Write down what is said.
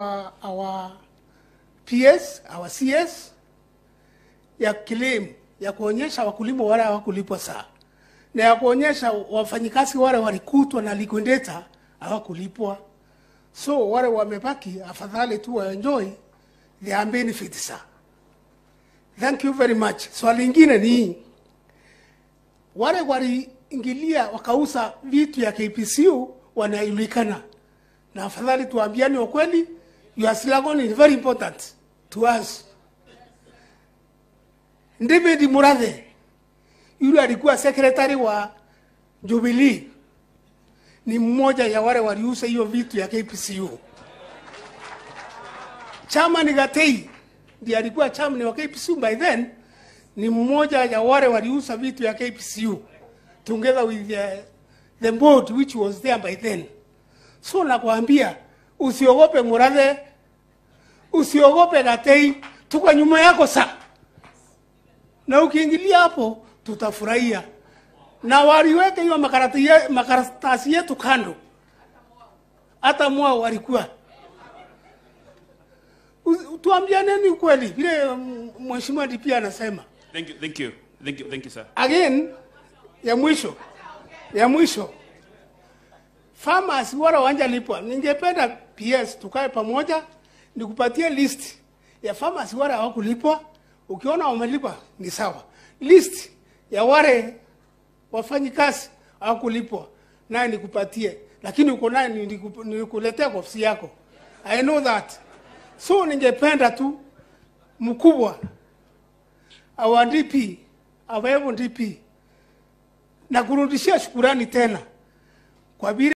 uh, our PS, our CS ya claim ya kuonyesha wakulima wale hawakulipwa saa na ya kuonyesha wafanyikazi wale walikutwa na liquidator hawakulipwa. So wale wamebaki, afadhali tu waenjoy their benefits saa. Thank you very much. Swali lingine ni wale waliingilia wakauza vitu ya KPCU wanajulikana, na afadhali tuambiane ukweli. Your slogan is very important to us. David Murathe yule alikuwa secretary wa Jubilee, ni mmoja ya wale waliuza hiyo vitu ya KPCU. Chairman Gatei ndiye alikuwa chairman wa KPCU by then, ni mmoja ya wale waliuza vitu ya KPCU together with the, the board which was there by then. So nakwambia usiogope Murathe, usiogope Gatei, tuko nyuma yako sa na ukiingilia hapo tutafurahia, na waliweka hiyo makaratasi ye- makaratasi yetu kando, hata mwao walikuwa U- tuambianeni ukweli vile mm, mheshimiwa DP anasema. Thank you, thank you, thank you, thank you, sir. Again, ya mwisho ya mwisho, farmers wala wanjalipwa, ningependa PS tukae pamoja, nikupatie list ya farmers wale hawakulipwa. Ukiona wamelipwa ni sawa, list ya wale wafanyikazi hawakulipwa naye nikupatie, lakini uko naye niliku- nilikuletea kwa ofisi yako. I know that. So ningependa tu mkubwa our DP our DP na kurudishia shukurani tena kwa vile